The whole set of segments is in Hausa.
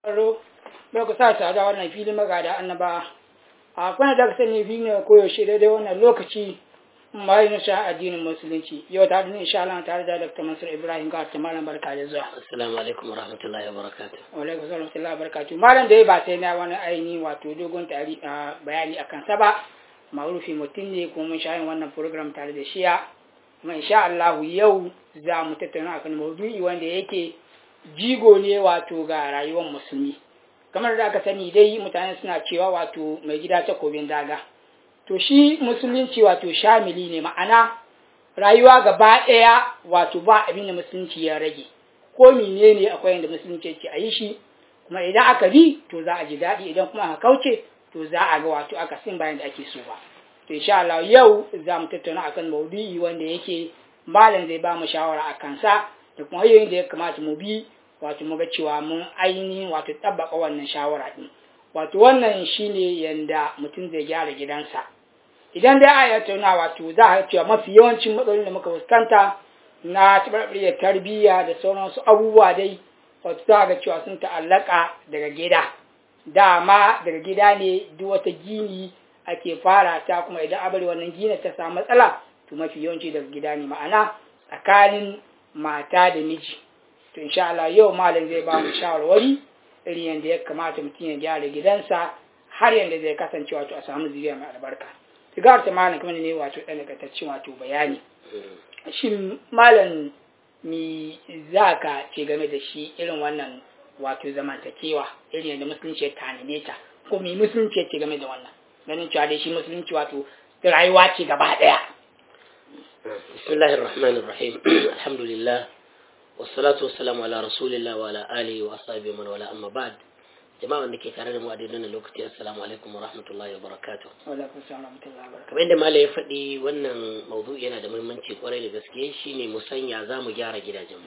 Aro, bai ku sa ta da wannan filin magada annaba. A kuna da sani filin ne koyaushe daidai wannan lokaci mai nisa addinin musulunci. Yau ta hadin insha Allah tare da Dr. Mansur Ibrahim ga ta malam barka da zuwa. Assalamu alaikum wa rahmatullahi wa barakatuh. Wa alaikum assalam wa rahmatullahi wa barakatuh. Malam da ya ba sai na wani aini wato dogon tari bayani akan sa ba. Ma'rufi mutum ne kuma mun sha yin wannan program tare da shiya. Kuma insha Allah yau za mu tattauna akan maudu'i wanda yake jigo ne wato ga rayuwar musulmi kamar da aka sani dai mutane suna cewa wato mai gida takobin daga to shi musulunci wato shamili ne ma'ana rayuwa gaba ɗaya wato ba abin da musulunci ya rage ko mene ne akwai yadda musulunci yake a yi shi kuma idan aka bi to za a ji daɗi idan kuma aka kauce to za a ga wato aka sin bayan da ake so ba to insha Allah yau za mu tattauna akan maudu'i wanda yake malam zai ba mu shawara a kansa da kuma hanyoyin da ya kamata mu bi wato mu ga cewa mun ainihin wato tabbaka wannan shawara din wato wannan shine yanda mutum zai gyara gidansa idan dai a tattauna wato za a cewa mafi yawancin matsalolin da muka fuskanta na tabarbariyar tarbiyya da sauransu abubuwa dai wato za ga cewa sun ta'allaka daga gida dama daga gida ne duk wata gini ake fara ta kuma idan abari wannan gina ta samu matsala to mafi yawanci daga gida ne ma'ana tsakanin mata da miji to insha Allah yau malam zai ba mu shawarwari irin yadda ya kamata mutum ya gyara gidansa har yadda zai kasance wato a samu zuriya mai albarka sigar ta malam kuma ne wato ɗan nakataccen wato bayani shin malam mi za ka ce game da shi irin wannan wato zamantakewa irin yadda musulunci ya tanade ta ko mi musulunci ya ce game da wannan ganin cewa dai shi musulunci wato rayuwa ce gaba ɗaya بسم الله الرحمن الرحيم الحمد لله والصلاة والسلام على رسول الله وعلى آله وأصحابه من ولا أما بعد jama'a da ke tare da mu a daidai lokaci assalamu alaikum wa rahmatullahi wa barakatuh kamar yadda mala ya faɗi wannan maudu yana da muhimmanci kwarai da gaske shine mu sanya za mu gyara gidajenmu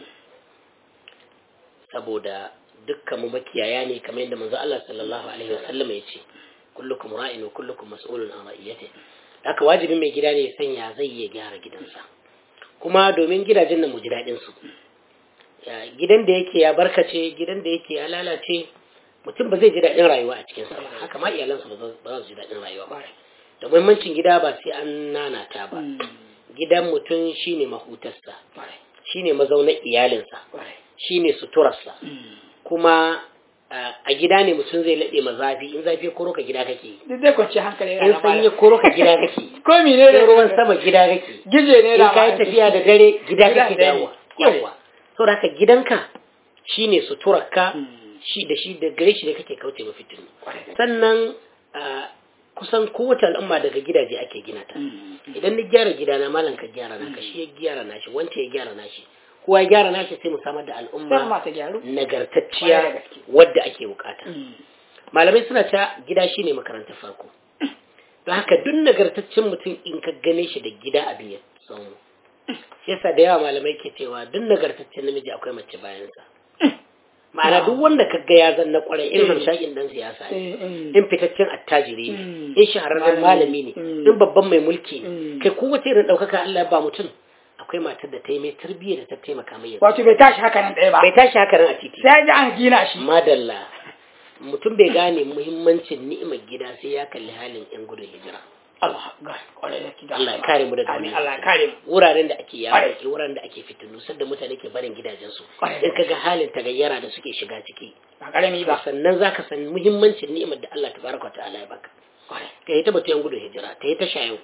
saboda dukkan mu makiyaya ne kamar yadda manzo Allah sallallahu alaihi wasallam ya ce kullukum ra'in wa kullukum mas'ulun an ra'iyatihi haka wajibin mai gida ne ya sanya zai iya gyara gidansa kuma domin gidajen nan mu ji daɗin su gidan da yake ya barkace gidan da yake ya lalace mutum ba zai ji daɗin rayuwa a cikin sa haka ma iyalansa ba za su ji daɗin rayuwa ba da muhimmancin gida ba sai an nanata ba gidan mutum shine mahutarsa shine mazaunar iyalinsa shine suturarsa kuma a gida ne mutum zai laɗe ma zafi in zafi koro ka gida kake duk dai kwanci hankali in sanyi koro ka gida kake ko mi ne in ruwan sama gida kake gije ne in kai tafiya da dare gida kake dawowa yawa saboda haka gidanka shine suturarka shi da shi da gare shi da kake kauce ma fitinu sannan kusan kowace al'umma daga gidaje ake gina ta idan ni gyara gidana malam ka gyara naka shi ya gyara nashi wance ya gyara nashi kowa ya gyara nashi sai mu samar da al'umma nagartacciya wadda ake bukata malamai suna ta gida shine makarantar farko don haka duk nagartaccen mutum in ka gane shi da gida abin ya samu yasa da yawa malamai ke cewa duk nagartaccen namiji akwai mace bayansa ma'ana duk wanda ka ga ya zanna kwarai in hamshakin dan siyasa ne in fitaccen attajiri ne in shahararren malami ne in babban mai mulki ne kai kowace irin ɗaukaka Allah ya ba mutum akwai matar da ta yi mai tarbiyya da ta taimaka mai wato bai tashi haka nan ɗaya ba bai tashi haka nan a titi sai ji an gina shi madalla mutum bai gane muhimmancin ni'imar gida sai ya kalli halin yan gudun hijira Allah Allah ya kare mu daga Amin Allah ya kare mu wuraren da ake yawo ke wuraren da ake fitinu da mutane ke barin gidajensu in kaga halin tagayyara da suke shiga ciki ba karami ba sannan zaka san muhimmancin ni'imar da Allah tabaraka ta'ala ya baka kai ta batu yan gudun hijira ta yi ta shayo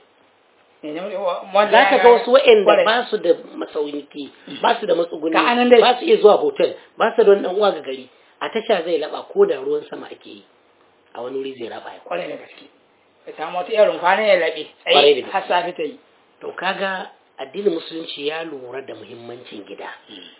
za ka ga wasu wa'anda ba su da masauki ba su da matsuguni ba su iya zuwa hotel ba su da wani uwa ga gari a tasha zai laba ko da ruwan sama ake yi a wani wuri zai raba ya kwarai da gaske ya samu wata irin kwanan ya laɓe tsaye har safi ta yi to kaga addinin musulunci ya lura da muhimmancin gida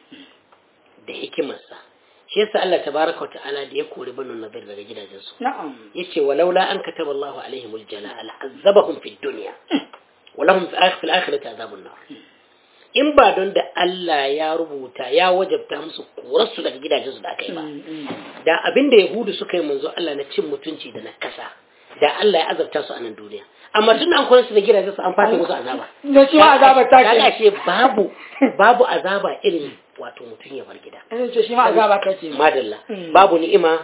da hikimarsa shi yasa Allah tabaraka ta'ala da ya kori banu nadir daga gidajensu na'am yace walaula an kataba Allahu alaihimul jalaa la'azzabahum fid dunya walahum fil akhirati azabun nar in ba don da Allah ya rubuta ya wajabta musu korarsu daga gidajensu da aka yi ba da abin da yahudu suka yi manzo Allah na cin mutunci da na kasa da Allah ya azabta su a nan duniya amma tun an koyar su da gidajensu an fata musu azaba da shi ma azaba ta kaga ce babu babu azaba irin wato mutum ya bar gida ce shi ma azaba ta ce madalla babu ni'ima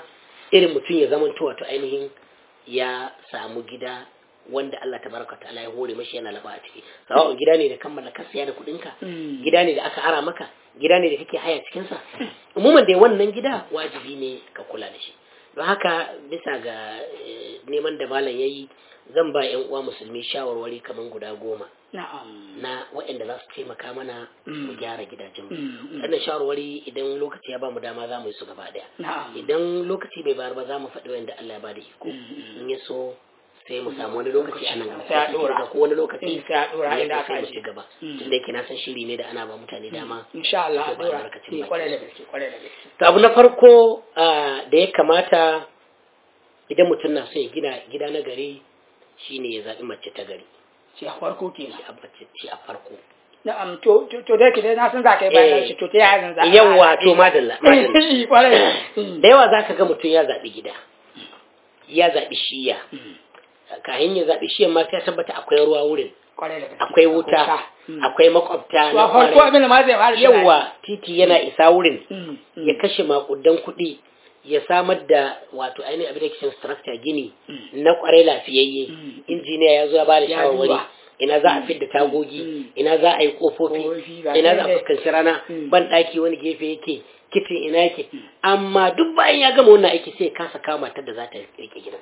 irin mutum ya zama wato ainihin ya samu gida wanda Allah tabaraka ta'ala ya hore mashi yana laba a ciki sawa'un gida ne da kammala ka siya da kuɗin ka gida ne da aka ara maka gida ne da kake haya cikin sa umuman da wannan gida wajibi ne ka kula da shi don haka bisa ga neman da malam yayi zan ba yan uwa musulmi shawarwari kaman guda goma na waɗanda za su taimaka mana mu gyara gidajen wannan shawarwari idan lokaci ya ba mu dama za mu yi su gaba ɗaya idan lokaci bai bayar ba za mu faɗi wanda Allah ya ba da iko in ya so sai mu samu wani lokaci a nan gaba ko wani lokaci sai a dora inda aka mu ci gaba tunda yake na san shiri ne da ana ba mutane dama insha Allah a dora kwarai da gaske kwarai da gaske to abu na farko da ya kamata idan mutum na so ya gina gida na gari shine ya zaɓi mace ta gari shi a farko kenan shi a farko na'am to to da kike na san za ka yi bayan shi to ta yaya zan za yawa to madalla da yawa zaka ga mutum ya zaɓi gida ya zaɓi shiya kayan ya zaɓi shiyan ma sai tabbata akwai ruwa wurin akwai wuta akwai makwabta na farko abin da ma zai fara yawa titi yana isa wurin ya kashe makudan kuɗi ya samar da wato ainihin abin da ke structure gini na kwarai lafiyayye injiniya ya zo ya bada shawarwari ina za a fidda tagogi ina za a yi kofofi ina za a fuskanci rana ban daki wani gefe yake kitin ina yake amma duk bayan ya gama wannan aiki sai kasa kawo matar da za ta rike gidan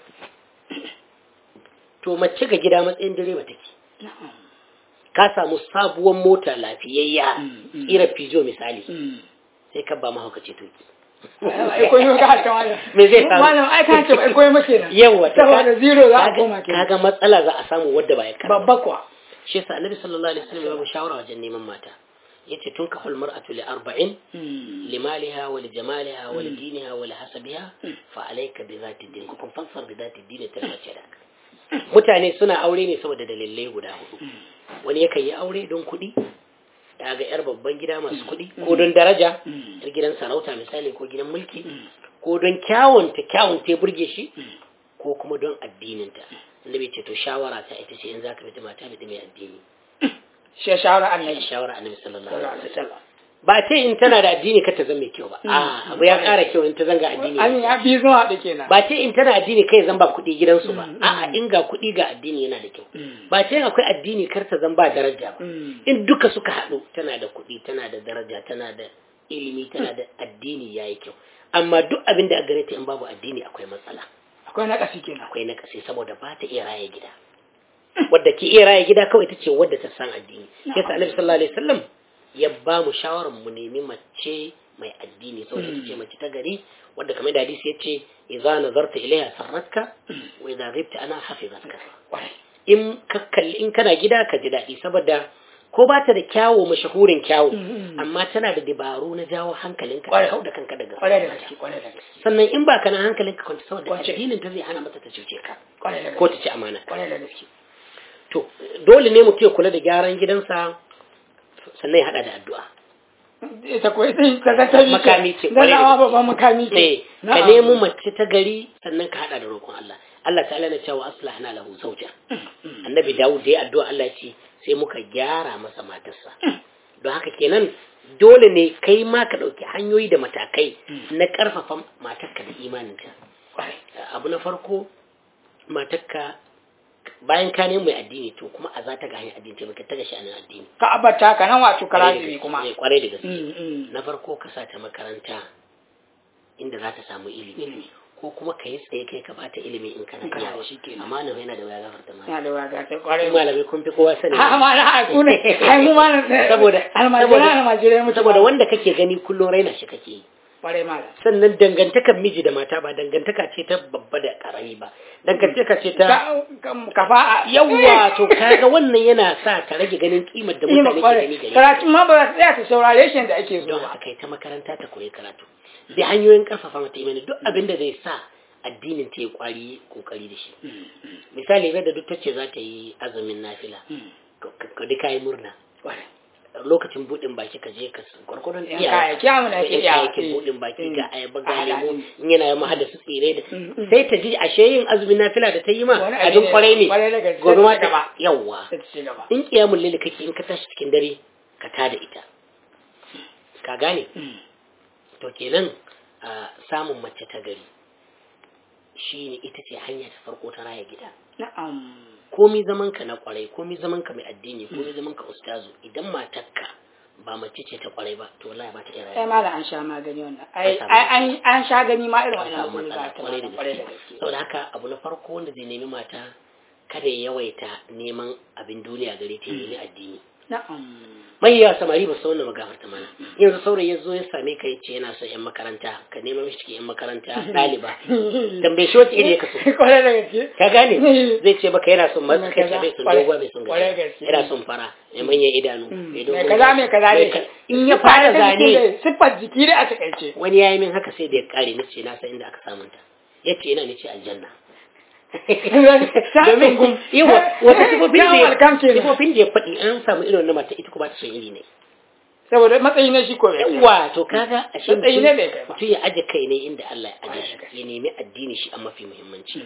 to mace ga gida matsayin direba take ka samu sabuwar mota lafiyayya ira fijo misali sai ka ba mahaukaci toki me zai samu malam ai ka ce koyi muke nan yawa saboda zero za a koma ke kaga matsala za a samu wadda ba ya karba babba kuwa shi yasa annabi sallallahu alaihi wasallam ya ba shawara wajen neman mata yace tun ka hul mar'atu li arba'in limaliha wa li jamaliha wa li diniha wa li hasabiha fa alayka bi zati din kun fassar bi zati din ta mace da mutane suna aure ne saboda dalilai guda hudu wani yakan yi aure don kuɗi ga yar babban gida masu kuɗi ko don daraja yar gidan sarauta misali ko gidan mulki ko don kyawunta kyawun ta burge shi ko kuma don addininta annabi ce to shawara ta ita ce in zaka bi mata bi mai addini shi shawara annabi shawara annabi sallallahu alaihi wasallam ba ce in tana da addini ka ta zama mai kyau ba a abu ya ƙara kyau in ta zanga addini an ya bi zuwa da kenan ba ce in tana addini kai zan ba kuɗi gidansu ba a'a in ga kuɗi ga addini yana da kyau ba ce akwai addini kar ta zan ba daraja ba in duka suka haɗu tana da kuɗi tana da daraja tana da ilimi tana da addini yayi kyau amma duk abin da a gare ta in babu addini akwai matsala akwai na ƙasi kenan akwai na ƙasi saboda ba ta iya raye gida wadda ke iya raye gida kawai ta ce wadda ta san addini yasa annabi sallallahu alaihi wasallam ya ba mu shawarar mu nemi mace mai addini saboda ita ce mace ta gari wadda kamar da hadisi yace idza nazarta ilaiha sarratka wa idza ghibta ana hafizatka in ka kalli in kana gida ka ji daɗi saboda ko ba ta da kyawo mashahurin kyawo amma tana da dabaru na jawo hankalinka ka kauda kanka daga sannan in ba kana hankalinka kwanta saboda addinin ta zai hana mata ta cuce ka ko ta ci amana to dole ne mutum ya kula da gyaran gidansa sannan ya hada da addu'a ita ko ita ta ga ta makami ce dan awa babban makami ce ka nemo mace ta gari sannan ka hada da roƙon Allah Allah ta'ala na cewa aslahna lahu zawja annabi Dawud ya addu'a Allah ce sai muka gyara masa matarsa don haka kenan dole ne kai ma ka ɗauki hanyoyi da matakai na ƙarfafa matarka da imaninta abu na farko matarka bayan ka nemi mai addini to kuma a za ta ga hanyar addini ta ta ga sha'anin addini ka abata ka nan wato karazibi kuma kwarai da gaske na farko ka sa ta makaranta inda za ta samu ilimi ko kuma ka yi tsaye kai ka bata ilimi in kana iya shi ke amma nan yana da waya gafarta ma yana da waya gafarta kwarai malamai kun fi kowa sani ha ma na haku ne ai mu ma saboda almajira almajira mu saboda wanda kake gani kullum raina shi kake yi kwarai malam sannan dangantakar miji da mata ba dangantaka ce ta babba da karami ba dangantaka ce ta kafa yawa to kaga wannan yana sa ta rage ganin kimar da mutane ke gani gare karatu ma ba za ta tsaya ta saurare shi da ake so don haka kai ta makaranta ta koyi karatu da hanyoyin karfafa mata imani duk abin da zai sa addinin ta yi kwari kokari da shi misali da duk ta ce za ta yi azumin nafila ka duka yi murna lokacin buɗin baki ka je ka gwargwadon iya kyamu na ke iya yake buɗin baki ga ayaba ga lemu in yana yi mahada su tsire da sai ta ji ashe yin azumin nafila da ta yi ma abin kwarai ne gobe ma ta yawwa in kiyamun lili kake in ka tashi cikin dare ka tada ita ka gane to kenan samun mace ta gari shine ita ce hanya ta farko ta raya gida na'am komi zaman ka na kwarai komi zaman ka mai addini komi zaman ka ustazu idan matarka ba mace ce ta kwarai ba to wallahi ba ta iya sai rayuwa ma da an sha magani wannan ai An samu ai an an sha gani ma irin an wannan samu matsaloli matsala ba ta kwarai da kwarai da gaske gaske saboda haka abu na farko wanda zai nemi mata kada ya yawaita neman abin duniya gare ta ya nemi addini na'am mai yawa samari ba su wannan magafarta mana yanzu saurayi ya zo ya same ka ya ce yana son yan makaranta ka nema mishi cikin yan makaranta ɗaliba tambaye shi wacce iri ya kaso kwarai da gaske ka gane zai ce baka yana son masu kai Kaza, bai son kwarai- dogon bai son kwarai gashi gaske. yana son fara mai manyan idanu Mm. mai mai dogon kaza gashi, mai kaza mai ne ka- in ya fara zane siffar jiki da a takaice wani ya yi min haka sai da ya kare ni ce na san inda aka samunta ya ce ina ni ce aljanna domin gum. yawa wata sifofin da Yawon ya alkam kenan. sifofin da ya faɗi an samu irin wannan mata ita kuma ta son iri ne saboda matsayi na shi ko bai kai ba. yawa to kaga a shi Matsayi ne bai kai ba. mutum ya aje kai ne inda Allah ya aje shi ya nemi addini shi a mafi muhimmanci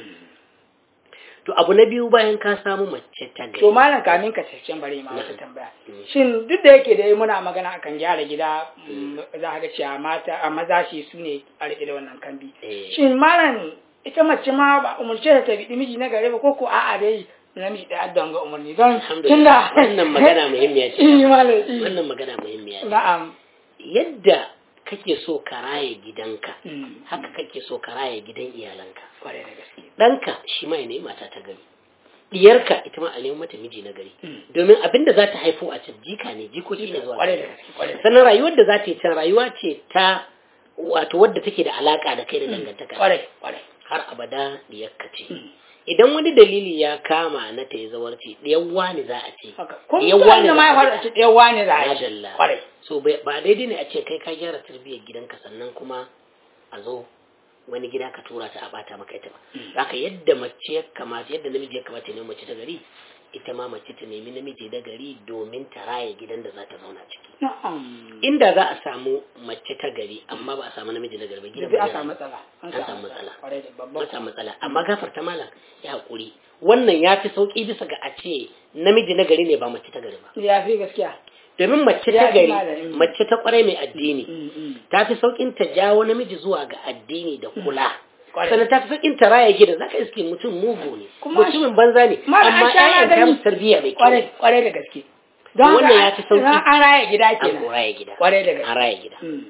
to abu na biyu bayan ka samu mace ta gari to malam kamin ka tace bari ma wata Na'am. tambaya Mm. shin duk da yake dai muna magana akan gyara gida mm, za ka ga cewa mata a maza shi su ne a riƙe da wannan kambi Eh. shin malam ita mace ma ba umurce ta ta bi miji na gare ba ko ko a'a dai namiji da addan ga umarni don alhamdulillah wannan magana muhimmiya ce eh malam eh. wannan magana muhimmiya ce na'am yadda kake so ka raye gidanka Mm. haka kake so ka raye gidan iyalanka kwarai da gaske ɗanka shi ma ya nemi mata ta gari diyarka ita ma a nemi mata miji na gari Mm. domin abin da za ta haifo a can jika ne jikoki ne zuwa kwarai da gaba. gaske kwarai da sannan rayuwar da za ta yi can rayuwa ce ta wato wadda take da alaka da kai da dangantaka kwarai kwarai har abada diyarka ce Mm. idan wani dalili ya kama na ta yi zawarci diyan wani za a ce haka ko diyan mutum da ma ya za a faɗa ce ɗaya wani za a yi Madalla. kwarai so bai- ba daidai ne a ce kai ka gyara tarbiyyar gidanka sannan kuma a zo wani gida ka tura ta a bata maka ita ba haka yadda mace ya kamata yadda namiji ya kamata ne mace ta gari ita ma mace ta nemi namiji da gari domin ta raya gidan da za ta zauna ciki na'am inda za a samu mace ta gari amma ba a samu namiji na gari ba gidan Yanzu ba an zai samu rayu. matsala An samu matsala. kwarai da ba babban samu matsala amma gafarta malam ya haƙuri wannan ya fi sauƙi bisa ga a ce namiji na gari ne ba mace ta gari ba ya fi gaskiya domin mace Ya ta fi gari malami. mace ta kwarai mai addini Mm, mm. ta fi saukin ta jawo namiji zuwa ga addini da kula Kwarai. sannan ta fi saukin ta raya gida zaka iske mutum mugu ne Kuma- mutumin banza ne Ma da an amma sha ƴaƴan ta magani. musu tarbiyya mai kyau kwarai kwarai da gaske To wannan haka ya fi sauki. an an raya gida an kenan ko raya gida kwarai da gaske an raya gida Mm.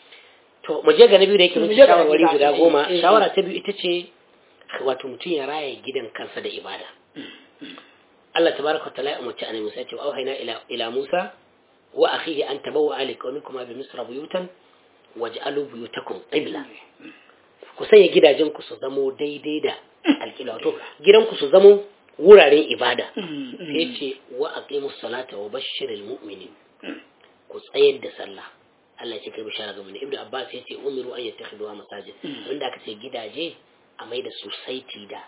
to mu je ga na biyu da yake Mu mutu je ga na shawarwari biyu, guda eh, goma eh, eh. shawara ta biyu ita ce wato mutum ya raya gidan kansa da ibada Allah tabaraka wa ta'ala ya umarci annabi Musa ya ce wa auhayna ila ila Musa wa akhihi an tabawwa ali qaumikuma bi misra buyutan waj'alu buyutakum qibla ku sanya gidajen ku su zamo daidai da alƙibla wato gidan ku su zamo wuraren ibada Mm, mm. sai ce wa aqimus salata wa bashshiril mu'minin ku tsayar da sallah Allah ya ce kai bishara ga mu Ibn Abbas ya ce umiru an yattakhiduha masajid wanda aka ce gidaje a mai da su saiti da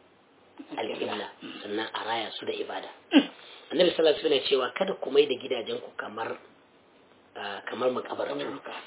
alƙibla sannan a raya su da ibada annabi sallallahu alaihi wasallam ya cewa kada ku mai da gidajen ku kamar ah, kamar makabartu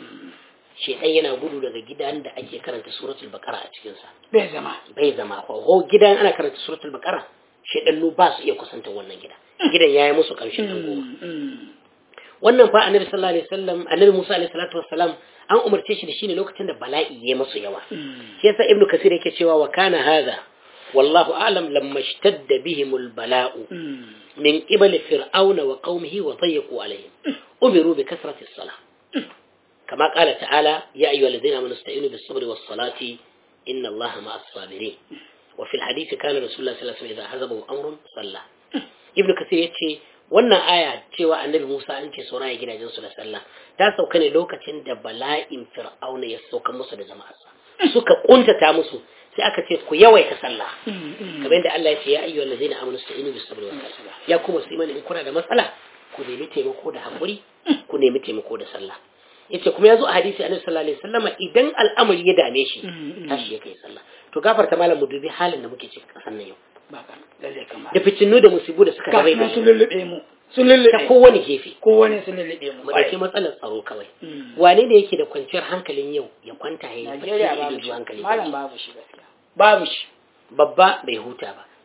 shedan yana gudu daga gidan da ake karanta suratul baqara a cikin sa bai zama bai zama ko ho gidan ana karanta suratul baqara shedannu ba su iya kusantar wannan gida gidan yayi musu karshen dan goma Mm, mm. wannan fa annabi sallallahu alaihi wasallam annabi Musa alaihi salatu wassalam an umarce shi da shi ne lokacin da bala'i ya masu yawa Mm. shi yasa ibnu kasir yake cewa wa kana hadha wallahu a'lam lamma ishtadda bihim albala'u Mm. min qibali fir'auna wa qaumihi wa dayyaqu alaihim umiru bi kasrati as-salah kama qala ta'ala ya ayyuhalladhina amanu ista'inu bis-sabri was-salati inna allaha ma'as sabirin wa fil hadith kana rasulullah sallallahu alaihi wasallam idha hazabahu amrun salla ibnu kasir yace wannan aya cewa annabi Musa an ce saurayi gidajen su da sallah ta sauka ne lokacin da bala'in fir'auna ya sauka musu da jama'arsa suka kuntata musu sai aka ce ku yawaita sallah Mm, mm. kamar yadda Allah ya ce ya ayyuhal ladzina amanu ista'inu bis sabri was salah ya kuma su imani in kuna da matsala ku nemi taimako da hakuri ku nemi taimako da sallah yace kuma yazo a hadisi annabi sallallahu alaihi wasallam idan al'amari ya dame shi Mm, mm. tashi ya kai sallah to gafarta malam mu dubi halin da muke ciki kasan nan yau ba ka lalle kamar da fitinu da musibu da suka ga rabai sun da lullube mu sun ta lullube kowane gefe kowane sun lullube mu mu dauki matsalar tsaro kawai Mm. wane ne yake da kwanciyar hankalin yau ya kwanta ya yi bacci Najeriya da babu ido shi hankali malam babu shi gaskiya babu shi babba bai huta ba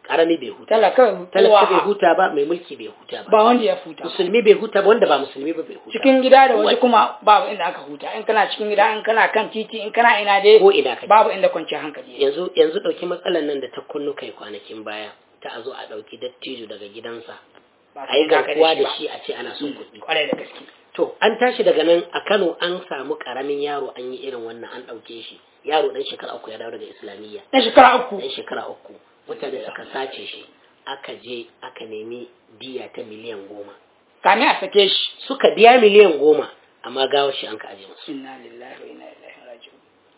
karami bai huta talaka talaka bai kowa huta ba mai mulki bai huta ba ba wanda ya futa musulmi bai huta ba wanda ba musulmi ba bai huta cikin gida da waje kuma babu inda aka huta in kana cikin gida in kana kan titi in kana ina dai ko ina kake babu inda kwanciyar hankali yake. yanzu yanzu dauki matsalan nan da ta kunnu kai kwanakin baya ta a zo a dauki dattijo daga gidansa Ba a yi sai ka garkuwa da ba. shi a ce ana son kuɗi kwarai da gaske to an tashi daga nan a Kano an samu karamin yaro an yi irin wannan an dauke shi yaro dan shekara uku ya dawo daga islamiyya na shekara uku dan shekara uku mutane suka sace shi aka je aka nemi diya ta miliyan goma kamin a sake shi suka biya miliyan goma amma gawar shi an ka aje musu inna lillahi wa inna ilaihi raji'un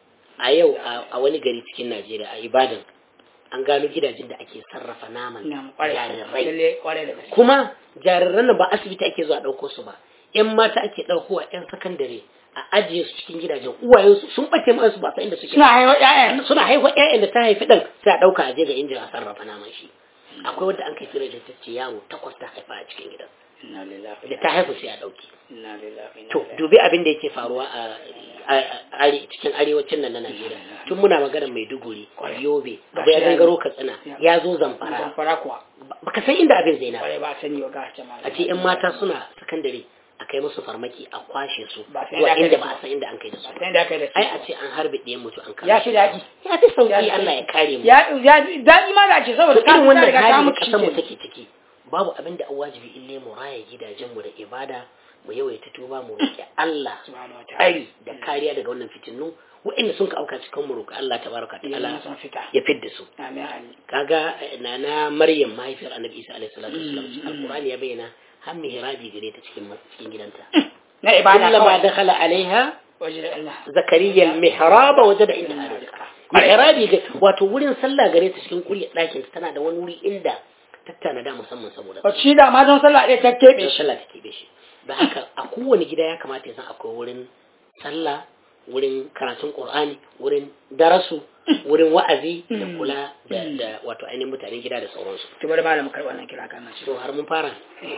a yau a- a wani gari cikin Najeriya a Ibadan an gano gidajen da ake sarrafa naman nan kwarai jarirai lalle kwarai da gaske kuma jariran nan ba asibiti ake zuwa ɗauko su ba yan mata ake ɗaukowa yan sakandare a ajiye su cikin gidajen uwayensu sun ɓace ma su ba san inda suke suna haihuwa ƴaƴan suna haihuwa ƴaƴan da ta haifi ɗan sai a ɗauka a je ga injin a sarrafa naman shi akwai wanda an kai fira da ta ce yaro takwas ta haifa a cikin gidan inna lillahi da ta haifu sai a ɗauki inna lillahi wa inna to ilaihi dubi abin da yake faruwa a a- are- cikin arewacin nan na Najeriya tun muna magana Maiduguri Yobe abu ya gangaro Katsina ya zo Zamfara zamfara kuwa baka san inda abin zai na kwarai ba sani wa gace ma a ce yan mata suna sakandare a kai musu farmaki a kwashe su Ba sai zuwa da kai inda da ba su. a san inda an kai da su sai da kai da ai a ce an harbe ɗayan mutu an kama Ya shi. fi daɗi. ya fi sauki Ya fi Allah ya kare mu ya ya daɗi ma da ce saboda to ka irin wannan riga ka hali da mutu kasar mu shi take ciki babu abin da an wajibi ille mu raya gidajen mu da ibada mu yawaita tuba mu roki Allah subhanahu wataala tsari da kariya daga wannan fitinu waɗanda sun ka auka cikin mu roki Allah tabaraka ya ta'ala sun fita ya fidda su amin amin kaga eh, nana Maryam mahaifiyar Annabi Isa alaihi salatu wasallam Mm, cikin Alqur'ani ya bayyana har mihrabi gare ta cikin cikin gidanta na ibada kullama kawai dakhala alaiha waje da Allah zakariya mihraba wajada inda rizqa mihrabi ga wato wurin sallah gare ta cikin kuryar ɗakin ta tana da wani wuri inda tattana da musamman saboda Wacce shi da ma don sallah ɗaya ta keɓe don shi sallah take da shi da haka a kowane gida ya kamata ya san akwai wurin sallah wurin karatun qur'ani wurin darasu wurin wa'azi da kula da da wato ainihin mutanen gida da sauransu to bari malamin karɓar wannan kira kan shi to har mun fara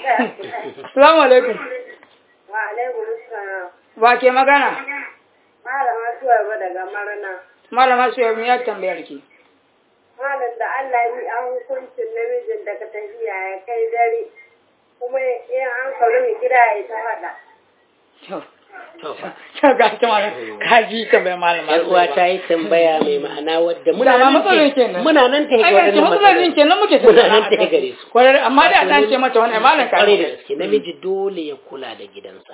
assalamu alaikum Wa alaikum salam. ba ke magana Malama Suwaiba daga Marna. malama su yau ya tambayar ki Malam da Allah yi an hukuncin namijin daga tafiya ya kai dare. Kuma in an faru mai gida ya ta faɗa. to to fa to ga ta malam ka ji tambayar malama yar uwa ta yi tambaya mai ma'ana wadda muna Dama nan matsalolin ta kenan. muna nan ta ai ga ga ce waɗannan matsalolin kenan muke muna nan ta gare su kwarar amma da an ce mata wannan malam ka kwarai da gaske namiji dole ya kula da gidansa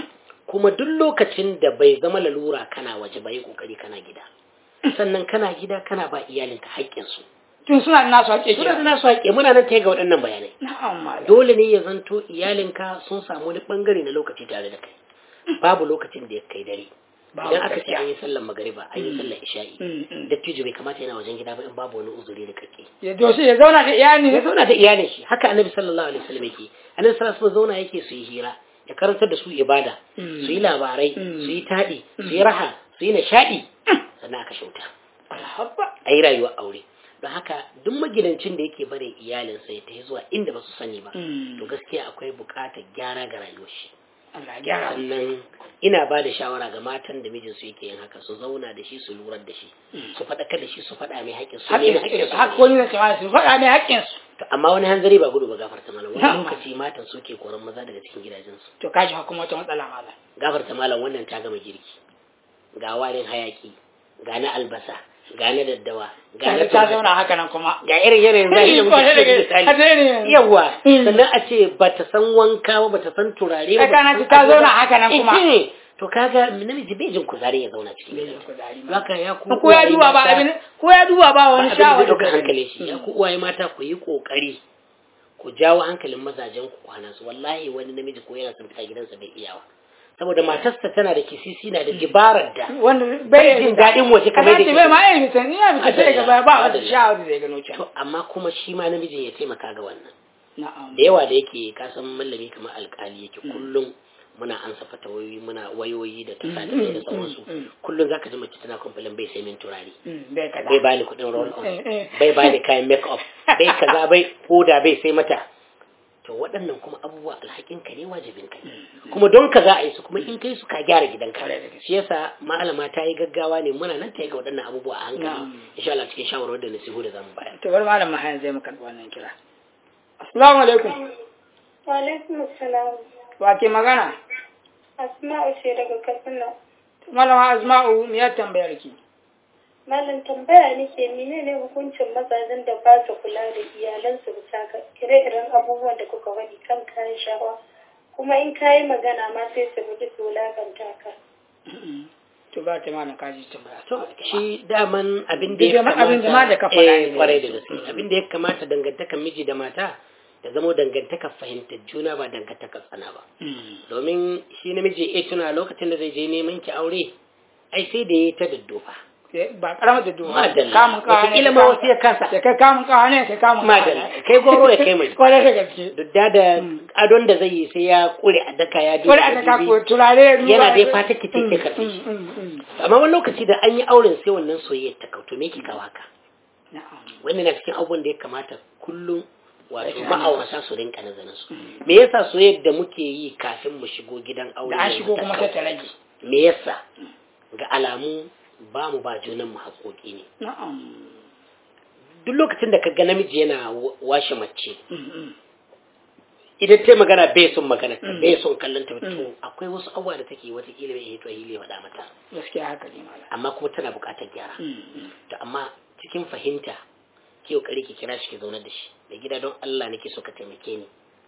kuma duk lokacin da bai zama lalura kana waje ba yi kokari kana gida sannan kana gida kana ba iyalinka haƙƙinsu tun suna da nasu haƙe suna da kira nasu haƙƙi muna nan ta ga waɗannan bayanai na'am malam dole ne ya zanto iyalinka sun samu wani ɓangare na lokaci tare da kai babu lokacin da ya kai dare Babu idan aka ce gaskiya. an yi sallar magariba an yi sallar isha'i Mm, mm. dattijo bai kamata yana wajen gida ba in babu wani uzuri da kake ya doshi ya zauna da iyali ya zauna da iyalin shi haka annabi sallallahu alaihi wasallam yake annabi sallallahu alaihi wasallam zauna yake su yi hira ya karantar da su ibada Mm. su yi labarai Mm. su yi taɗi su yi raha su yi nishaɗi sannan aka shauta alhabba a yi rayuwar aure don haka duk magidancin da yake bare iyalinsa ya tafi zuwa inda ba su sani ba Mm. to gaskiya akwai buƙatar gyara ga rayuwar shi Allah ya gyara sannan ina ba da shawara ga matan da mijinsu yake yin haka su zauna da shi su lura da shi su faɗakar da shi su faɗa mai haƙƙin su nemi haƙƙin su haƙƙoni na cewa su faɗa mai haƙƙinsu To, amma wani hanzari ba gudu ba gafarta malam wani Na'am. lokaci matan suke koran maza daga cikin gidajensu to kaji hukuma wata matsala malam gafarta malam wannan ta gama girki ga warin hayaki ga na albasa ga na daddawa ga na ta ta tumatir, zauna haka nan kuma ga irin yanayin zahiri da muke Kwarai da cikin gaske. Haka misali ne. yawa Mm. sannan a ce ba ta san wanka ba ba ta san turare ba Ai, kana bata ci san ta abu zauna ba. haka nan kuma. Eh, eh. to kaga namiji bai jin kuzari ya zauna cikin Bai jin gidansa kuzari ma. haka ya ku ko ya uwaye duba ba mata- abin ko ya duba ba wani abin da zai shawara ɗauka hankalin shi ya ku uwaye mata ku yi ƙoƙari ku jawo hankalin mazajen ku kwana su wallahi wani namiji ko yana son fita gidansa bai iyawa saboda matarsa tana da kisisi na da dibarar da wanda bai jin daɗin waje kamar da kamar bai ma yi fitan ina fita sai ga baya ba wata Adalla. shawara da zai gano can to amma kuma shi ma namijin ya taimaka ga wannan na'am da yawa da yake kasan mallami kamar alkali yake kullum muna ansa fatawoyi muna wayoyi da tasadai da sauransu mm, mm. kullum zaka ji mace tana complain bai sai min turare Mm, bai kaza bai bani kuɗin roll on Eh, eh. bai bani kayan make up bai kaza bai hoda bai sai mata to waɗannan kuma abubuwa alhakin ka ne wajibin ka ne kuma don ka za a yi su kuma in kai su ka gyara gidanka shi yasa malama ta yi gaggawa ne muna nan ta yi ga waɗannan abubuwa a hankali insha Allah cikin shawarwar da nasihu da zamu bayar to bar malam mahayan zai mu karɓi wannan kira assalamu alaikum Wa alaikum assalam. wa ke magana Asma'u ce daga Katsina. malama asma'u me ya tambayar ki Malam tambaya nake menene hukuncin mazajen da ba su kula da iyalansu bisa ga ire-iren abubuwan da kuka faɗi kan kayan shawa kuma in kayi magana ma sai su guji su wulakanta ka. to ba ta mana kaji tambaya to shi daman abin da ya Duk kamata abin da ma da ka faɗa eh ne. kwarai da gaske abin da ya kamata dangantakan miji da mata da zamo dangantakar fahimtar juna ba dangantakar tsana ba domin shi namiji ya tuna lokacin da zai je neman ki aure ai sai da ya yi ta daddofa ba karamar da duwa Madalla. kamun kawa ne Wataƙila ma wasu ya kasa. da kai kamun kawa ne kai kamun kawa Madalla. ne. Kai goro ya kai mai. kwarai da gaske duk da da adon da zai yi sai ya kure a daka ya duba kwarai a ka ko turare ruwa yana dai fata ki take Mm, karɓe shi mm, mm, mm. amma wani lokaci da an yi auren sai wannan soyayyar ta kauto me ke kawo haka Na'am. wannan na cikin abubuwan da ya kamata kullum wato Rashin ma'aurata su rinka nazarin su me yasa soyayyar da muke yi kafin mu shigo gidan aure da an yanzu shigo ta kuma kau? sai ta rage me yasa ga alamu ba mu ba junan mu haƙoƙi ne na'am duk lokacin da ka ga namiji yana wa- washe mace Mm, mm. idan ta yi magana bai son magana ta Mm. bai son kallon ta to Mm. akwai wasu abubuwa da take watakila bai hito hili faɗa mata gaskiya haka ne malam amma kuma tana buƙatar gyara Mm, mm. to amma cikin fahimta ki kokari ki kira shi ki zauna da shi mai gida don Allah nake so ka taimake ni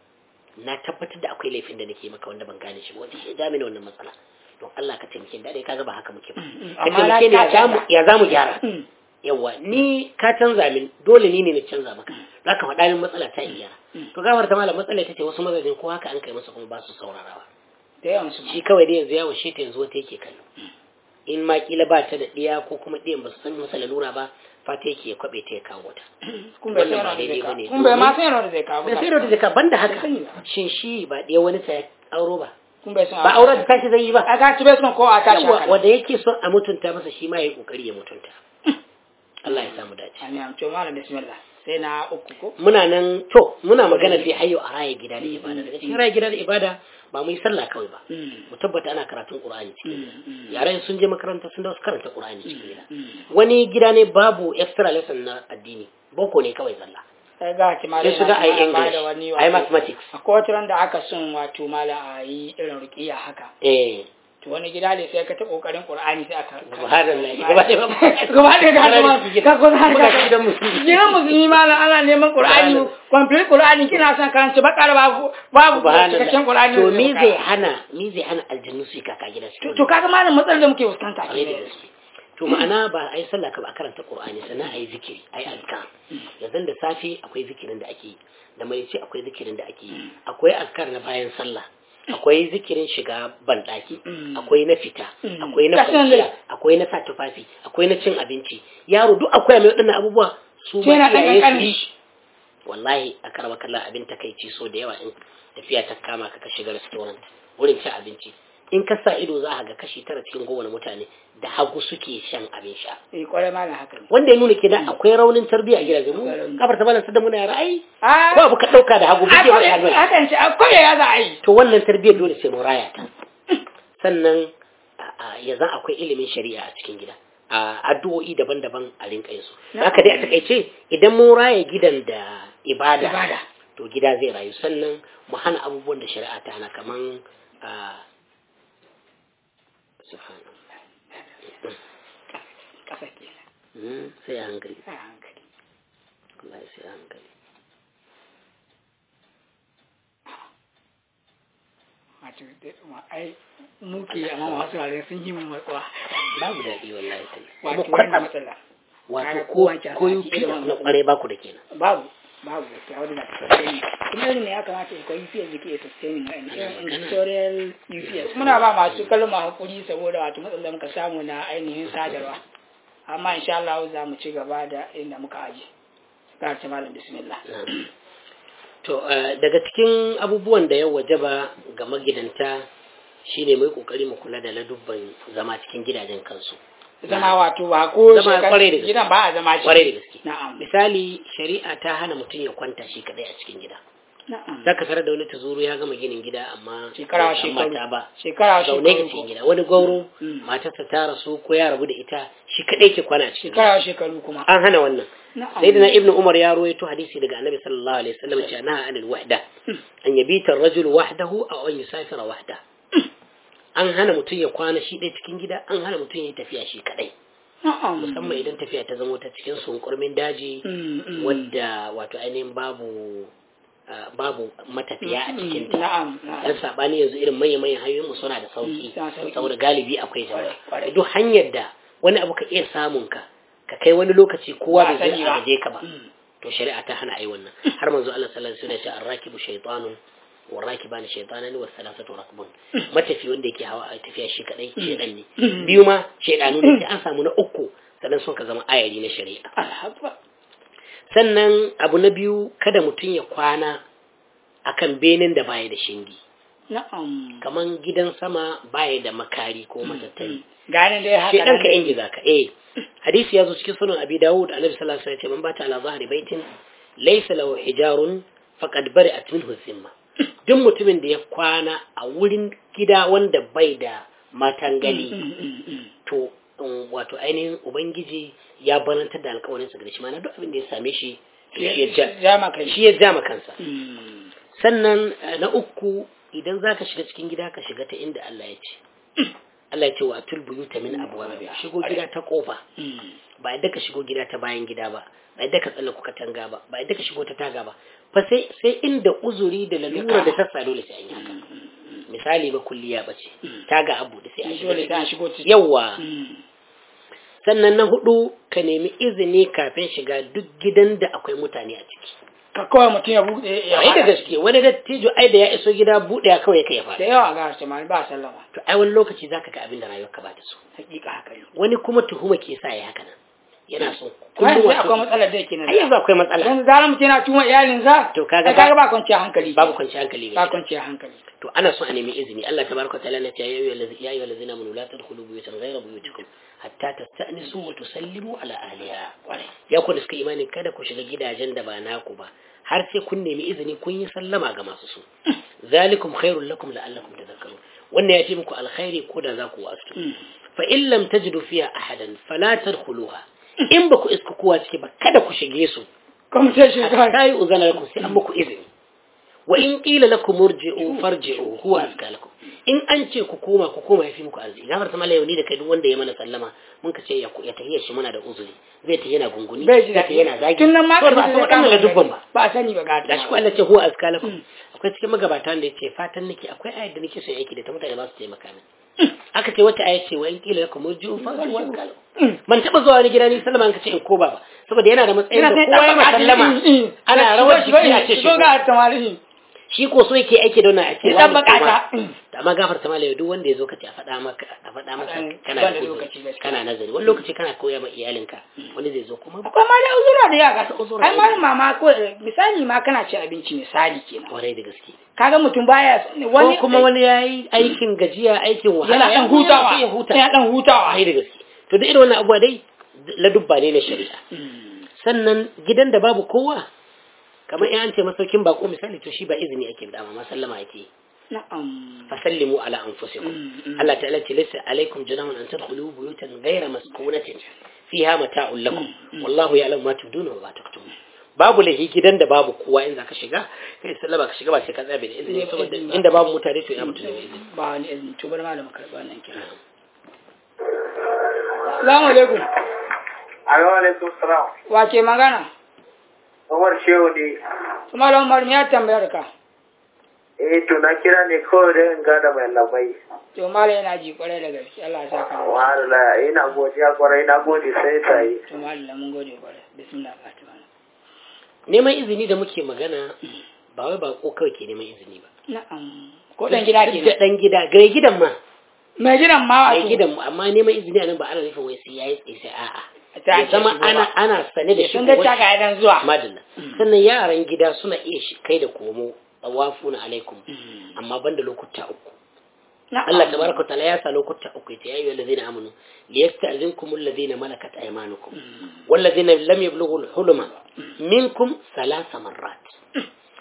na tabbatar da akwai laifin da nake maka wanda ban gane shi ba wanda shi ya ja mini wannan matsala don Allah ka taimake ni da dai kaga ba haka muke ba Mm, mm. ka Amma na taimake ni ya ka zamu canza. ya zamu gyara Mm. yawa ni ka canza min dole ni ne na canza maka za ka faɗa min matsala ta iya to gafar ta malam matsala ita ce wasu mazajin ko haka an kai masa kuma ba su saurarawa da yawan su shi kawai dai yanzu yawon shi ta yanzu wata yake kallo in ma kila ba ta da ɗiya ko kuma ɗiyan ba su san masa lalura ba fata yake ya kwaɓe ta ya kawo ta kun bai wannan san ba yadda zai daidai kawo bane, kun bai ma domin- san yadda zai kawo da sai da jaka banda haka sani ba. shin shi ba ɗaya wani sa ya auro ba kun bai san ba auren da tashi zai yi ba a ga ci bai son ko a tashi Yawwa, haka wanda yake son a mutunta masa shi ma ya yi kokari ya mutunta Allah ya samu dace Amin. To malam bismillah. Sai na uku ko? muna nan to muna magana sai hayo a raya gida da ibada daga cikin raya gida da ibada ba mu yi sallah kawai ba mu tabbata ana karatun qur'ani cikin gida yaran sun je makaranta sun dawo su karanta qur'ani cikin gida wani gida ne babu extra lesson na addini boko ne kawai zalla Sai ga ci malam. sai su ga ai yana ba english da wani ai wato- mathematics Akwai wata ran da aka son wato malam a yi irin ruqiya haka. eh To wani gida ne sai ka ta kokarin Qur'ani sai aka subhanallah gaba ɗaya ba gaba ɗaya ka kuma ka kuma har Muka ka ci gidan musulmi. gidan musulmi malam ana neman Qur'ani complete Qur'ani kina son karanta bakar babu babu cikakken Qur'ani to me zai hana me zai hana aljannu su yi kaka gida su to to kaga malam matsalar da muke fuskanta kwarai da ne gaske to ma'ana ba a yi sallah ka ba a karanta qur'ani sannan a yi zikiri a yi azkar yanzu da safe akwai zikirin da ake yi da marice akwai zikirin da ake yi akwai azkar na bayan sallah akwai zikirin shiga banɗaki akwai na fita akwai na Gaskiya ne. kwanciya akwai na sa tufafi akwai na cin abinci yaro duk akwai mai waɗannan abubuwa su Sai ma yana ɗan iyaye su ƙanƙani. yi wallahi a karama kallon abin takaici so da yawa in tafiya ta kama ka ka shiga restaurant wurin cin abinci in ka sa ido za a ga kashi tara cikin kowane mutane da hagu suke shan abin sha eh kwarai malam haka ne wanda ya nuna kenan akwai raunin tarbiyya a gidaje mu kafar ta balan da muna yara ai a ko abu ka dauka da hagu buge maka hannu hakan ce akwai ya za a yi to wannan tarbiyyar dole sai mu raya ta sannan a- a- ya zan akwai ilimin shari'a a cikin gida a addu'o'i daban-daban a rinka yin su haka dai a takaice idan mun raya gidan da ibada Ibada. to gida zai rayu sannan mu hana abubuwan da shari'a ta hana kaman a subhanallah kasa kenan Mm, sai a hankali a hankali wallahi sai a hankali wato dai ma ai muke amma masu rare sun yi mu matsuwa babu daɗi wallahi sai wato kuma wannan kwatsam matsala wato kaga ko kowa ke ko sati yufi irin na wannan. kware ba ku da kenan babu babu gaskiya wadda na sustaining kuma irin ne ya kamata ya kwayi fiye zike sustaining a irin industrial UPS muna ba masu kalma hakuri saboda wato matsalar muka samu na ainihin sadarwa amma insha Allah za mu ci gaba da inda muka aje ga ta malam bismillah To, eh, daga cikin abubuwan da ya wajaba ga magidanta shine mai kokari mu kula da ladubban zama cikin gidajen kansu. zama wato ba ko Zama shekar- kwarai da gaske. gidan ba a zama shi Kwarai da gaske. na'am Misali, shari'a ta hana mutum ya kwanta shi kadai a cikin gida. na'am zaka tarar da wani tuzuru ya gama ginin gida amma Shekara bai san shekaru. mata ba shekara zaune shekaru a cikin gida wani gauro Mm. matarsa ta rasu ko ya rabu da ita shi kadai ke kwana a cikin gida shekara shekaru kuma an hana wannan na'am sayyidina ibnu umar ya rawaito hadisi daga annabi sallallahu alaihi wasallam cewa naha anil wahda an yabita ar-rajulu wahdahu aw an yusafira wahda an hana mutum ya kwana shi ɗaya cikin gida an hana mutum ya yi tafiya shi kadai na'am musamman idan tafiya ta zamo ta cikin sunkurmin daji Mm, mm. wadda wato ainihin babu ah, babu matafiya a cikin ta na'am na'am dan sabani yanzu irin manyan manyan hanyoyin mu suna da sauki Mm, suna sauki. saboda galibi akwai Kwarai, kwarai. jama'a duk hanyar da wani abu ka iya samun ka ka kai wani lokaci kowa Ba bai sani zai ba. agaje ka ba Mm. to shari'a ta hana ai wannan har manzo Allah sallallahu alaihi wasallam ya ce arrakibu shaytanun warrakibani shaytanani was salasatu rakbun matafi wanda yake hawa a tafiya shi kadai shedan ne biyu ma shedanu ne sai an samu na uku sannan sun ka zama ayari na shari'a alhabba sannan abu na biyu kada mutum ya kwana akan benin da baya da shingi na'am kaman gidan sama baya da makari ko matattari gane dai haka shedan nan ka dai. ingiza ka eh hadisi ya zo cikin sunan abi dawud annabi sallallahu alaihi wasallam ya ce man bata ala zahri baitin laysa lahu hijarun faqad bari'at minhu zimma duk mutumin da ya kwana a wurin gida wanda bai da matangali Mm, mm, mm. to um, wato ainihin ubangiji ya barantar da alkawarin sa gare shi mana duk abin da ya same shi to shi ya ja ja maka shi shi ya ja ma kansa Mm. sannan eh, na uku idan zaka shiga cikin gida ka shiga ta inda Allah ya ce Allah ya ce wa atul buyuta min abwabiha shigo gida ta kofa Mm. ba yadda ka shigo gida ta bayan gida ba ba yadda ka tsalla kuka tanga ba ba yadda ka shigo ta taga ba fa sai sai inda uzuri da lalura da ta sa dole sai an yi haka misali ba kulliya bace taga abu da sai an shigo dole sai an shigo ciki yawa Mm. sannan na hudu ka nemi izini kafin shiga duk gidan da akwai mutane a ciki ka kawai mutum ya buɗe ya ai da faɗa. gaske wani dattijo ai da ya iso gida buɗe ya kawai kai ya da fara yawa ga su ma ba sallama to ai wani lokaci zaka ga abin da rayuwarka ba ta so hakika haka ne wani kuma tuhuma ke sa ya haka nan yana so kuma kullum sai akwai wato matsalar da yake nan ai yanzu akwai matsala yanzu zaran mutum yana tuma iyalinsa To kaga ai kaga ba kwanciyar hankali babu kwanciyar hankali ga ba gida. kwanciyar hankali to ana son a nemi izini Allah tabaraka ta'ala na ce ya ayyuhal ladzi ya ayyuhal ladzina amanu la tadkhulu buyutan ghayra buyutikum hatta tasta'nisu wa tusallimu ala ahliha ya ku da suka imani kada ku shiga gidajen da ba naku ba har sai kun nemi izini kun yi sallama ga masu su zalikum khairul lakum la'allakum tadhakkarun wannan ya ce muku alkhairi ko da za ku wasu fa in lam tajidu fiha ahadan fala tadkhuluha in ba ku iska kowa ciki ba kada ku shige su kuma sai shi kawai hatta yi uzana lakum sai an muku izini wa in qila lakum murji'u farji'u huwa azka lakum in an ce ku koma ku koma yafi muku arziki gafar ta mala yauni da kai duk wanda ya mana sallama mun ka ce ya ya tahiyar shi muna da uzuri zai ta yana gunguni bai ji zai ta yana zagi tun nan ma to ka ba san wadannan la dubban ba ba a sani ba ga da shi ko Allah ce huwa azka lakum akwai cikin magabata da yace fatan nake akwai ayat da nake son yake da ta mutane ba su taimaka min aka ce wata ayat ce wa in qila lakum murji'u farji'u azka lakum ban taba zuwa wani gida ni sallama an ka ce in ko ba ba saboda yana da matsayin da kowa ya sallama ana rawar jiki a ce shi shigo ga tamalihi shi ko so yake aiki da wannan a ce Ya dan wani bakata. kuma- da amma gafarta malai duk wanda ya zo ka ce a faɗa maka a faɗa maka Faɗa- kana ba da da uzuri, lokaci gaskiya. kana nazari wani lokaci kana koya ma iyalinka wani zai zo kuma akwai ma da uzura da yawa ga Uzura ai ma mama ko misali ma kana ci abinci misali kenan kwarai da gaske kaga mutum baya wani ko kuma wani ya yi aikin gajiya aikin wahala yana dan hutawa sai ya huta yana dan hutawa kwarai da gaske to da irin wannan abubuwa dai ladubba ne na shari'a sannan gidan da babu kowa kamar in an ce masaukin bako misali to shi ba izini ake da amma sallama ake yi na'am fasallimu ala anfusikum Mm, mm. Allah ta'ala ce laysa alaikum junahun an tadkhulu buyutan ghayra maskunatin fiha mata'un lakum wallahu ya'lamu ma tubduna wa ma taktumun babu lahi gidan da babu kowa in zaka shiga kai sallama ka shiga ba sai ka tsabe da izini saboda inda babu mutane to ina mutane da izini ba wani izini to bari malam karɓa wannan kira Assalamu alaikum Assalamu alaikum salam. wa ke magana Umar Shehu ne. su malam Umar me ya tambayar ka Eh to na kira ne kawai da in gada mai labai. to malam yana ji kwarai da gaske Allah ya saka mu Wahala ina godiya kwarai na gode sai ta yi. to malam mun gode kwarai bismillah fatima neman izini da muke magana ba wai ba ko kawai ke neman izini ba na'am ko dan gida Duk ke da dan gida gare gidan ma mai gidan ma gare wato gidan mu amma neman izini a nan ba ana nufin wai sai yayi tsaye sai a'a Ta ya zama ake shigowa. ana ana sane da shi sun ga taka idan zuwa madalla sannan yaran gida suna iya shi kai da komo tawafuna alaikum amma banda lokuta uku na'am Allah tabaraka wa ta'ala ya sa lokuta uku yace ya ayyuhal ladzina amanu liyasta'zinkum alladhina malakat aymanukum walladhina lam yablughu al-hulma minkum thalatha marrat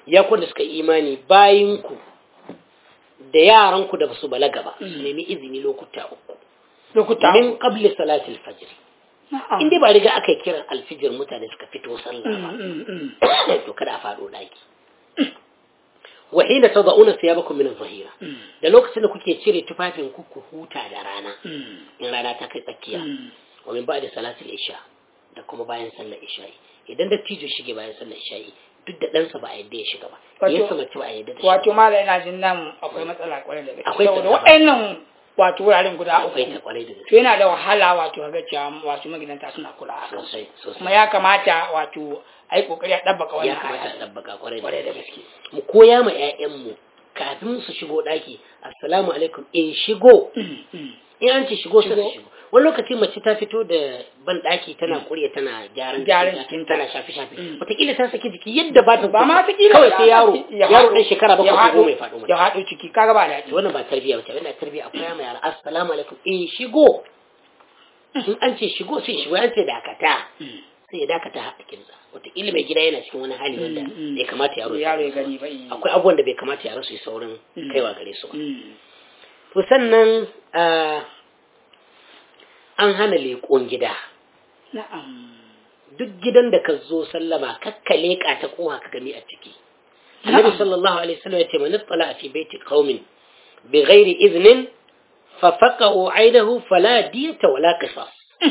ya ku da suka imani bayinku da yaranku da basu balaga ba su nemi izini lokuta uku lokuta min qabli salatil fajr in dai ba riga aka yi kiran alfijir mutane suka fito sallah ba to kada a faɗo ɗaki wa hina tad'una thiyabakum min adh-dhahira da lokacin da kuke cire tufafin ku ku huta da rana in rana ta kai tsakiya wa min ba'da salatil isha da kuma bayan sallar isha'i idan da tijo shige bayan sallar isha'i duk da ɗansa ba a yadda ya shiga ba yasa mace ba a yadda da shi wato mala ina jin nan akwai matsala kwarai da gaske Akwai saboda ta- waɗannan wato wuraren guda akwai uku ta kwarai da to gaske yana da wahala wato ga cewa wato magidanta suna kula a kansu sosai kuma sosai ya kamata wato a yi kokari a ɗabbaka ya wannan kamata a aya ɗabbaka kwarai kwarai da da gaske gaske mu koya ma 'ya'yanmu kafin su shigo ɗaki assalamu alaikum in shigo Mm, mm. in an ce shigo sai su Shigo. shigo wani lokaci mace ta fito da ban ɗaki tana kurya tana gyaran Gyaran jikinta, jikinta. tana shafi shafi Mm. wataƙila ta saki jiki yadda ba ta ba ma ta kila kawai sai yaro ya yaro haɗo- ɗan shekara ya bakwai ko haɗo- goma ya faɗo ya mata haɗo ciki kaga ba daɗi to wannan ba tarbiyya ba ce wannan tarbiyya akwai ma yara assalamu alaikum in shigo in an ce shigo sai shigo an ce dakata Mm. sai ya dakata a cikinsa wataƙila mai gida yana cikin wani hali wanda Mm, mm. bai kamata yaro yaro ya shigo gani ba yi akwai abubuwan da bai kamata yaro su yi saurin Mm. kaiwa gare su ba Mm. to sannan ah, an hana leƙon gida na'am duk gidan da ka zo sallama kakka leƙa ta kowa ka gani a ciki annabi Na'am. sallallahu alaihi wasallam ya ce man ittala fi baiti qaumin bi ghairi idnin fa faqa'u aynahu fala diyata wala qisas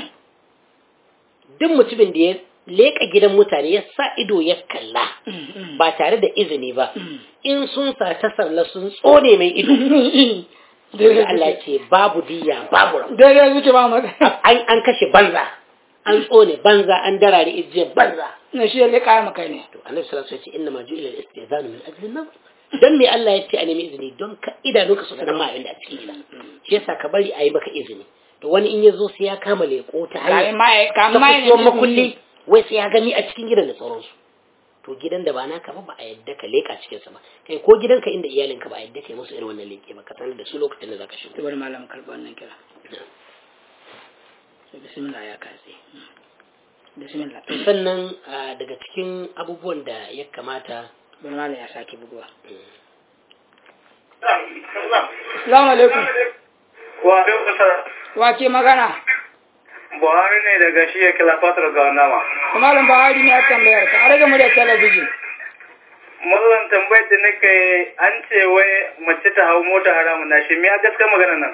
duk mutumin da ya leƙa gidan mutane ya sa ido ya kalla Mm, mm. ba tare da izini ba Mm. in sun sa ta salla sun tsone mai ido daidai Allah ya suke ce babu diya babu rabu daidai suke ba magana an an kashe banza an tsone banza an darare ijiyar banza na shi ya leƙa maka ne to annabi sallallahu alaihi wasallam ya ce inna ma ju'ila al-istizanu min ajli an dan me Allah ya ce a nemi izini don ka idanunka su sanar ma abin da a cikin gida shi yasa ka bari a yi maka izini to wani in ya zo sai ya kama leko ta kamin hanyar ma ya ta kamin ma ya kusurwar nemi makulli wai sai ya gani a cikin gidan da sauransu to gidan da ba naka ba ba a yadda ka leka cikinsa ba kai ko gidanka inda iyalinka ba a yadda kai musu irin wannan leke ba ka sanar da su lokacin da zaka shigo to bari malam karɓi wannan kira sai bismillah ya katse bismillah sannan ah, daga cikin abubuwan da ya kamata bari malam ya sake buguwa assalamu alaikum Wa alaikum salam. wa ke magana Buhari ne daga shi ya kila fatar ga nama. malam bahari ne a tambayar ka a rage mu da talabijin Mallan tambayar da nake an ce wai mace ta hau mota haramun na shi me a gaskar magana nan?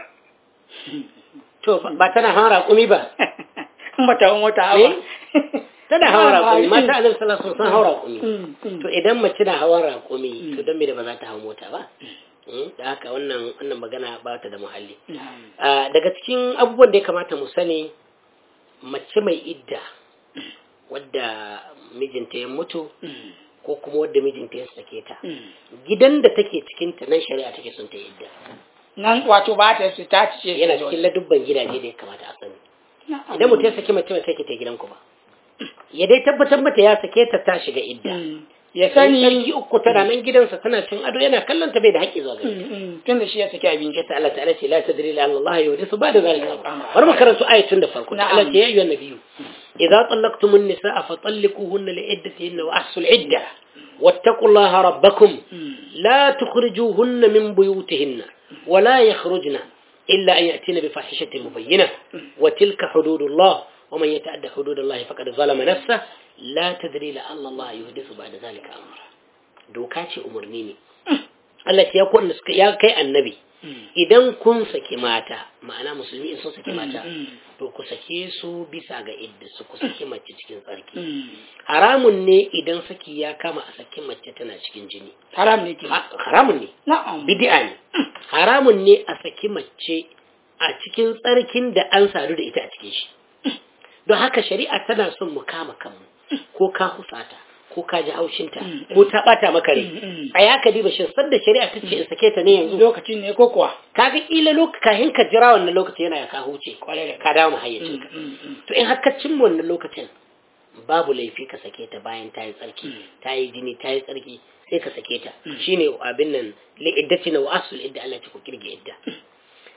to ba tana hawan raƙumi ba mata wata hawa tana hawan raƙumi mata azal sallallahu alaihi wasallam hawan raƙumi Mm, mm. to idan mace na hawan raƙumi to don me da ba za ta hau mota ba Mm, da haka wannan wannan magana ba ta da muhalli Na'am. Ah, daga cikin abubuwan da ya kamata mu sani mace mai idda wadda mijinta ya mutu Mm, ko kuma wadda mijinta ya sake ta mm. gidan da take cikin ta nan shari'a take son ta yi idda nan wato ba ta su ta ce yana cikin ladubban gidaje da ya kamata a sani Na'am. idan mutum ya saki mace ba sai ki ta gidanku ba ya dai tabbatar mata ya sake ta ta shiga idda Mm. ya sani sani sarki uku tana nan gidansa tana cin ado yana kallon ta bai da haƙƙi zuwa gare ta tun da shi ya saki abinci ta Allah ta'ala ce la tadri la Allah yuhdisu ba'da zalika bar mu karanto ayatun da farko ta Allah ce ya ayyuhan nabiyyu idza tallaqtumun nisaa fa talliquhunna li iddatihinna wa ahsul idda wattaqullaha rabbakum la tukhrijuhunna min buyutihinna wa la yakhrujna illa an ya'tina bi fahishatin mubayyinah wa tilka hududullah wa man yata'adda hududallahi faqad zalama nafsahu la tadri la Allah yuhdisu ba'da zalika amra doka ce umarni ne Allah ce ya kunna suka ya kai annabi idan kun saki mata ma'ana musulmi in sun saki mata to ku sake su bisa ga idda su ku saki mace cikin tsarki haramun ne idan saki ya kama a saki mace tana cikin jini haram ne ke Ha- haramun ne na'am bid'a ne haramun ne a saki mace a cikin tsarkin da an sadu da ita a cikin shi don haka shari'a tana son mu kama kanmu ko ka husata ko ka ji haushinta ko ta bata maka rai a ya ka diba shin sanda shari'a ta ce in sake ta ne yanzu lokacin ne ko kuwa kaga kila lokaci kafin ka jira wannan lokaci yana ya ka huce Kwarai da ka dawo mu hayyacin ka to in har ka cimma wannan lokacin babu laifi ka sake ta bayan ta yi tsarki ta yi jini ta yi tsarki sai ka sake ta shine abin nan li iddatina wa asul idda Allah ta ku kirge idda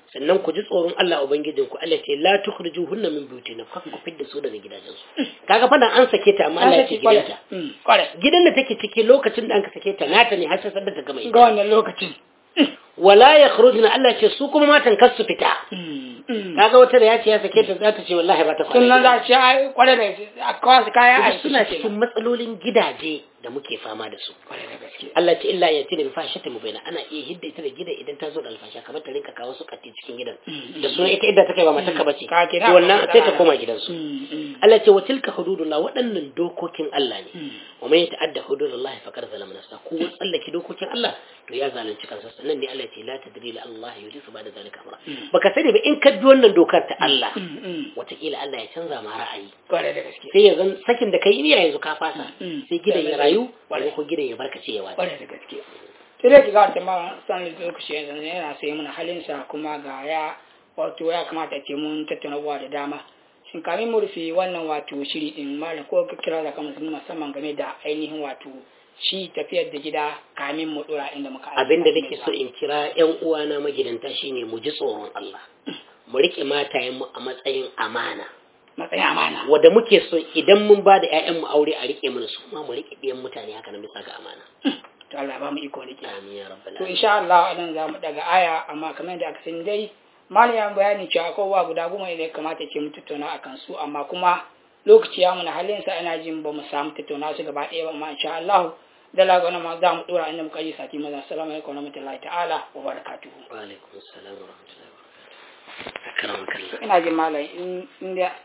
sannan ku ji tsoron Allah ubangijin ku Allah ce la tukhrijuhunna min buyutina fa ku fidda su daga gidajensu kaga fa nan an sake ta amma Allah ya ce gidanta kware gidan da take ciki lokacin da an ka sake ta nata ne har sai sadda ta gama ga ita wannan lokacin wala yakhrujuna Allah ce su kuma matan kar su fita kaga wata da ya ce ya sake ta za ta ce wallahi ba ta kwana sunan gida. za ci ai kware da a kawo su kaya Kuma a suna cikin matsalolin gidaje da muke fama da su kware da gaske Allah ce illa ya tira fashata mu baina ana iya hidda ita da gidan idan ta zo da alfasha kamar ta rinka kawo su katti cikin gidan da suna ita idda take ba mata ka bace Ka kira to wannan ka sai ta kira. koma gidansu Allah ce wa tilka hududullah waɗannan dokokin Allah ne wa man yata'adda hududullah faqad zalama nafsa ko tsallake dokokin Allah to ya zalunci kansa sannan ne Allah ce la tadri la Allah yulisu ba da zalika amra baka sani ba in ka bi wannan dokar ta Allah wataƙila Allah ya canza ma ra'ayi kware da gaske sai ya zan sakin da kai niyya yanzu ka fasa Mm. sai gidan ya rayu Kwarai. ko gidan ya barkace ya wata kware da gaske sai dai ki ga wata ma san da lokaci yanzu yana sai muna halinsa kuma ga ya wato ya kamata a ce mun tattauna abubuwa da dama shin kamin mu rufe wannan wato shiri din malam ko ka kira da kamar musamman game da ainihin wato shi tafiyar da gida kamin mu dora inda muka ajiye. abin da nake so in kira yan uwana magidanta shine mu ji tsoron Allah mu rike matayen mu a matsayin amana matsayin amana wanda muke so idan mun ba da ƴaƴan mu aure a rike mana su ma mu rike ɗiyan mutane haka nan bisa ga amana to Allah ba mu iko rike amin ya rabbal to alamin insha Allah nan za mu daga aya amma kamar da aka sani dai malam ya bayani cewa akwai wa guda goma da ya kamata ce mu tattauna akan su amma kuma lokaci ya muna halin sa ina jin ba mu samu tattauna su gaba ɗaya ba amma insha Allah da lagona ma za mu dora inda muka yi sati maza assalamu alaikum wa rahmatullahi ta'ala wa barakatuhu wa alaikum assalam wa rahmatullahi wa barakatuh akramakallah ina jin malam in in da